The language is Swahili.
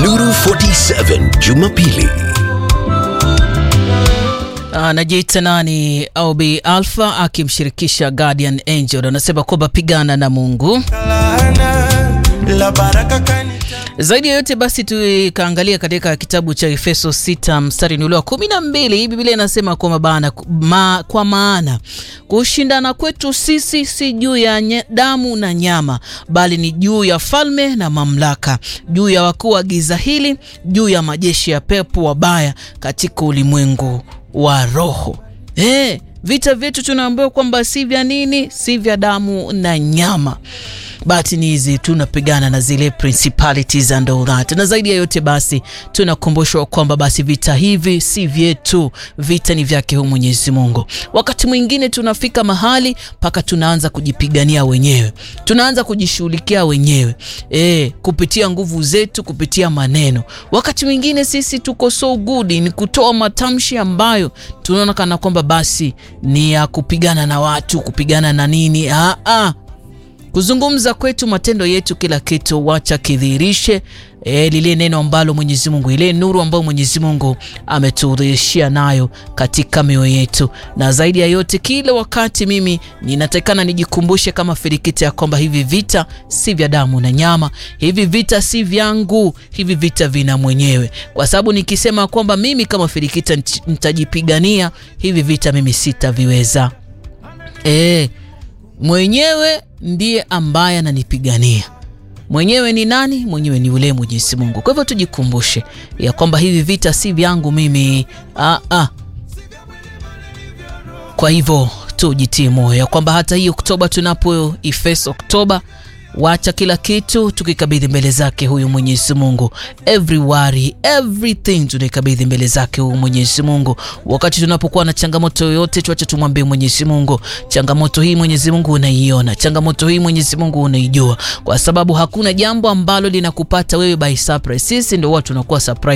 Nuru 47 Jumapili. Anajiita nani? Aubi Alpha akimshirikisha Guardian Angel anasema kwamba pigana na Mungu. Zaidi ya yote basi, tukaangalia katika kitabu cha Efeso 6 mstari ni ule wa kumi na mbili. Biblia inasema kwamba bana ma, kwa maana kushindana kwetu sisi si juu ya nye, damu na nyama, bali ni juu ya falme na mamlaka, juu ya wakuu wa giza hili, juu ya majeshi ya pepo wabaya katika ulimwengu wa roho. Eh, vita vyetu tunaambiwa kwamba si vya nini, si vya damu na nyama bahati ni hizi tunapigana na zile principalities and all that, na zaidi ya yote basi tunakumbushwa kwamba basi vita hivi si vyetu, vita ni vyake huyu Mwenyezi Mungu. Wakati mwingine tunafika mahali mpaka tunaanza kujipigania wenyewe, tunaanza kujishughulikia wenyewe e, kupitia nguvu zetu, kupitia maneno. Wakati mwingine sisi tuko so good ni kutoa matamshi ambayo tunaona kana kwamba basi ni ya kupigana na watu, kupigana na nini. Ah, ah kuzungumza kwetu, matendo yetu, kila kitu wacha kidhihirishe e, lile neno ambalo Mwenyezi Mungu, ile nuru ambayo Mwenyezi Mungu ametudhihirishia nayo katika mioyo yetu. Na zaidi ya yote, kila wakati mimi ninatakikana nijikumbushe kama Filikita ya kwamba hivi vita si vya damu na nyama, hivi vita si vyangu, hivi vita vina mwenyewe, kwa sababu nikisema kwamba mimi kama Filikita nitajipigania hivi vita, mimi sitaviweza e, mwenyewe ndiye ambaye ananipigania. Mwenyewe ni nani? Mwenyewe ni yule Mwenyezi Mungu. Kwa hivyo tujikumbushe ya kwamba hivi vita si vyangu mimi. Ah, ah. Kwa hivyo tujitie moyo ya kwamba hata hii Oktoba tunapo ifes Oktoba wacha kila kitu tukikabidhi mbele zake huyu Mwenyezi Mungu. Every worry, everything tunaikabidhi mbele zake huyu Mwenyezi Mungu. Wakati tunapokuwa na changamoto yoyote, tuache tumwambie Mwenyezi Mungu, changamoto hii Mwenyezi Mungu unaiona, changamoto hii Mwenyezi Mungu unaijua, kwa sababu hakuna jambo ambalo linakupata wewe by surprise. Sisi ndio watu tunakuwa surprise